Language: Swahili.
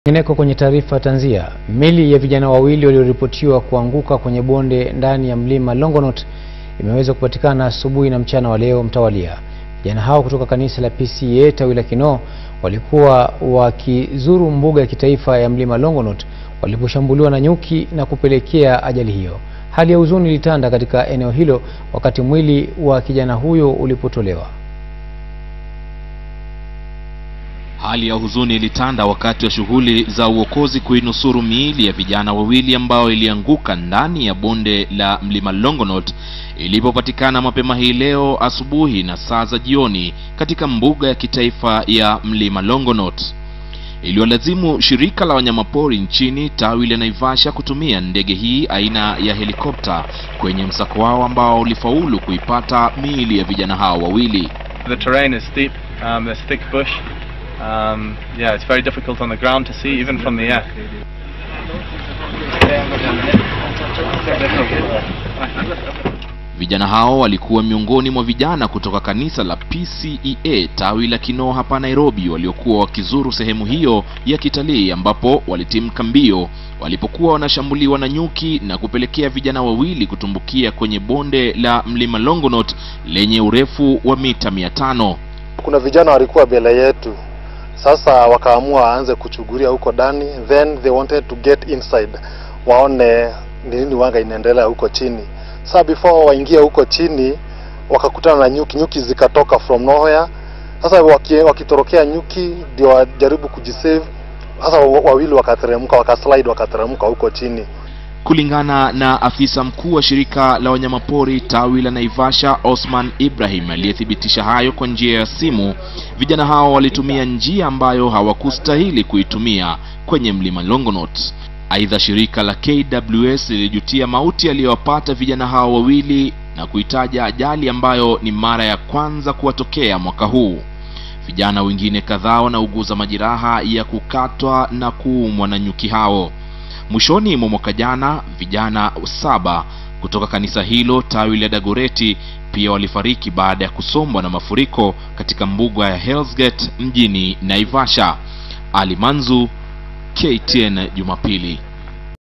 Kwingineko kwenye taarifa tanzia, mili ya vijana wawili walioripotiwa kuanguka kwenye bonde ndani ya mlima Longonot imeweza kupatikana asubuhi na mchana wa leo mtawalia. Vijana hao kutoka kanisa la PCEA tawi la Kinoo walikuwa wakizuru mbuga ya kitaifa ya mlima Longonot waliposhambuliwa na nyuki na kupelekea ajali hiyo. Hali ya huzuni ilitanda katika eneo hilo wakati mwili wa kijana huyo ulipotolewa. Hali ya huzuni ilitanda wakati wa shughuli za uokozi kuinusuru miili ya vijana wawili ambao ilianguka ndani ya bonde la mlima Longonot ilipopatikana mapema hii leo asubuhi na saa za jioni katika mbuga ya kitaifa ya mlima Longonot. Iliwalazimu shirika la wanyamapori nchini tawi la Naivasha kutumia ndege hii aina ya helikopta kwenye msako wao ambao ulifaulu kuipata miili ya vijana hao wawili. The terrain is steep, um, there's thick bush. Um, yeah, it's very difficult on the ground to see, even from the air. Vijana hao walikuwa miongoni mwa vijana kutoka kanisa la PCEA tawi la Kinoo hapa Nairobi waliokuwa wakizuru sehemu hiyo ya kitalii ambapo walitimka mbio walipokuwa wanashambuliwa na nyuki na kupelekea vijana wawili kutumbukia kwenye bonde la mlima Longonot lenye urefu wa mita mia tano. Kuna vijana walikuwa mbele yetu, sasa wakaamua waanze kuchungulia huko ndani, then they wanted to get inside, waone ni nini wanga inaendelea huko chini. Sasa before waingie huko chini, wakakutana na nyuki, nyuki zikatoka from nowhere. Sasa waki, wakitorokea nyuki ndio wajaribu kujisave. Sasa wawili wakateremka, wakaslide, wakateremka huko chini. Kulingana na afisa mkuu wa shirika la wanyamapori tawi la Naivasha, Osman Ibrahim, aliyethibitisha hayo kwa njia ya simu, vijana hao walitumia njia ambayo hawakustahili kuitumia kwenye mlima Longonot. Aidha, shirika la KWS lilijutia mauti aliyowapata vijana hao wawili na kuitaja ajali ambayo ni mara ya kwanza kuwatokea mwaka huu. Vijana wengine kadhaa wanauguza majeraha ya kukatwa na kuumwa na nyuki hao. Mwishoni mwa mwaka jana vijana saba kutoka kanisa hilo tawi la Dagoreti pia walifariki baada ya kusombwa na mafuriko katika mbuga ya Hell's Gate mjini Naivasha. Ali Manzu, KTN Jumapili.